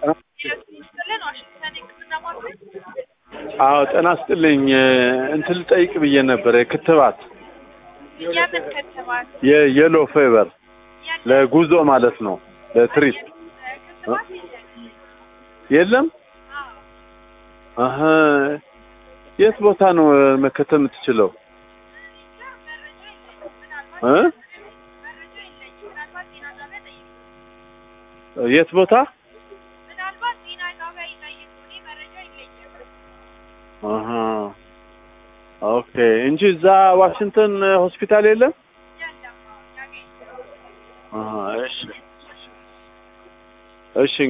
ስጥልን ዋሽንግተን የሕክምና ማዕከል አዎ ጤና ስጥልኝ እንትን ልጠይቅ ብዬ ነበር የክትባት የምን ክትባት የየሎ ፌቨር ለጉዞ ማለት ነው ለትሪፕ ክትባት የለም። የለም አዎ አሀ የት ቦታ ነው መከተብ የምትችለው መረጃ የለኝም። ምናልባት እ መረጃ የለኝም። ምናልባት ጤና ጣቢያ ጠይቁ። የት ቦታ ምናልባት ጤና ጣቢያ ይጠይቁ። እኔ መረጃ የለኝም። አሀ ኦኬ እንጂ እዛ ዋሽንግተን ሆስፒታል የለም የለም። አዎ ያገኝ አሀ እሺ እሺ